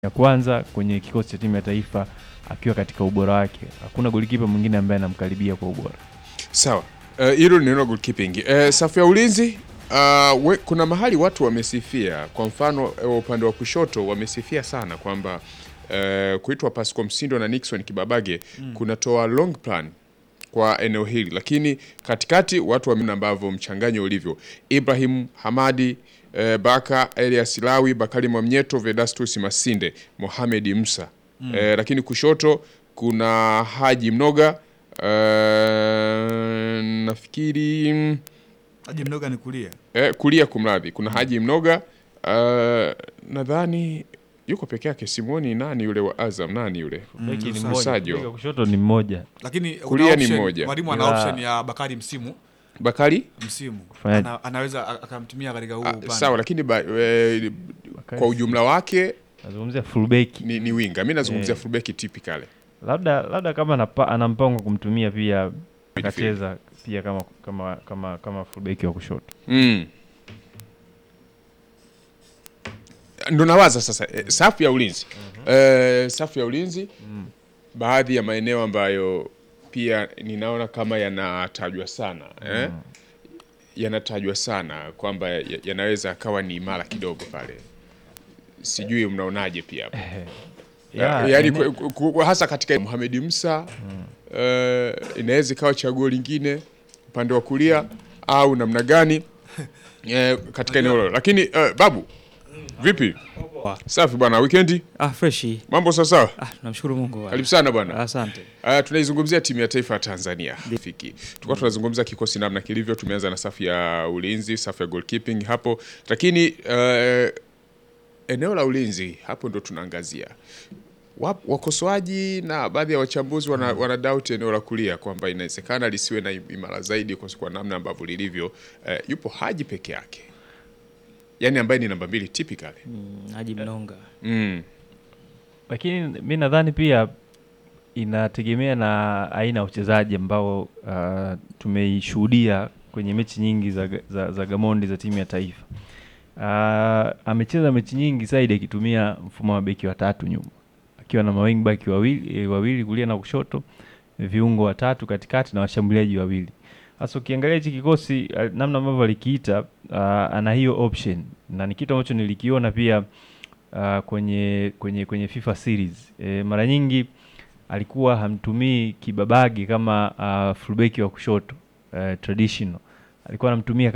ya kwanza kwenye kikosi cha timu ya taifa akiwa katika ubora wake. Hakuna golikipa mwingine ambaye anamkaribia kwa ubora. Sawa, Eh, hilo ni neno goalkeeping. Eh, safu ya ulinzi uh, we, kuna mahali watu wamesifia, kwa mfano eh, upande wa kushoto wamesifia sana kwamba eh, kuitwa Pascal Msindo na Nixon Kibabage kunatoa long plan kwa eneo hili, lakini katikati watu wameona ambavyo mchanganyo ulivyo. Ibrahim Hamadi eh, Baka Elias Lawi Bakari Mwamnyeto Vedastus Masinde Mohamed Musa eh, lakini kushoto kuna Haji Mnoga eh, nafikiri mm, Haji Mnoga ni kulia. eh, kulia kumradhi, kuna Haji Mnoga eh, nadhani yuko peke yake, simuoni nani yule wa Azam, nani yule Beki ni sasa. mmoja, Sajo. beki wa kushoto ni mmoja. Lakini kuna Kulia ni option- mmoja. Mwalimu ana Ila- option ya Bakari msimu Bakari msimu. Kufanyaje? Ana, anaweza a- akamtumia katika huu ah, upande. sawa, lakini ba, eh, kwa ujumla wake Nazungumzia fullback. ni, ni winga. Mi nazungumzia Eh. fullback typically. Labda labda kama anapa- ana mpango wa kumtumia pia akacheza pia kama kama kama kama fullback wa kushoto. Mm. Ndo nawaza sasa eh, safu ya ulinzi eh, safu ya ulinzi baadhi ya maeneo ambayo pia ninaona kama yanatajwa sana eh? yanatajwa sana kwamba ya- yanaweza akawa ni imara kidogo pale, sijui mnaonaje pia hapo? Ya, yaani ene- ku- ku- hasa katika Mohamed Musa eh, inaweza ikawa chaguo lingine upande wa kulia au namna gani eh, katika eneo hilo. Lakini eh, babu, vipi? Safi bwana, weekendi Ah, freshi. mambo sawasawa? Ah, namshukuru Mungu. bwana. Karibu sana bwana. Asante. Uh, tunaizungumzia timu ya taifa ya Tanzania fiki. Tulikuwa tunazungumza kikosi namna kilivyo. Tumeanza na safu ya ulinzi, safu ya goalkeeping hapo, lakini uh, eneo la ulinzi hapo ndo tunaangazia. Wap- Wakosoaji na baadhi ya wachambuzi wana, wana doubt eneo la kulia kwamba inawezekana lisiwe na imara zaidi kwa, kwa namna ambavyo lilivyo. Uh, yupo Haji peke yake, yaani ambaye ni namba mbili typically. Mm, Haji Mnonga. Mm. lakini mi nadhani pia inategemea na aina ya uchezaji ambao uh, tumeishuhudia kwenye mechi nyingi za, za, za Gamondi za timu ya taifa. Uh, amecheza mechi nyingi zaidi akitumia mfumo wa beki watatu nyuma, akiwa na mawing back wawili, eh, wawili kulia na kushoto, viungo watatu katikati na washambuliaji wawili. Sasa ukiangalia hichi kikosi uh, namna ambavyo alikiita uh, ana hiyo option na ni kitu ambacho nilikiona pia uh, kwenye kwenye kwenye FIFA series e, mara nyingi alikuwa hamtumii Kibabage kama uh, fullback wa kushoto uh, traditional, alikuwa anamtumia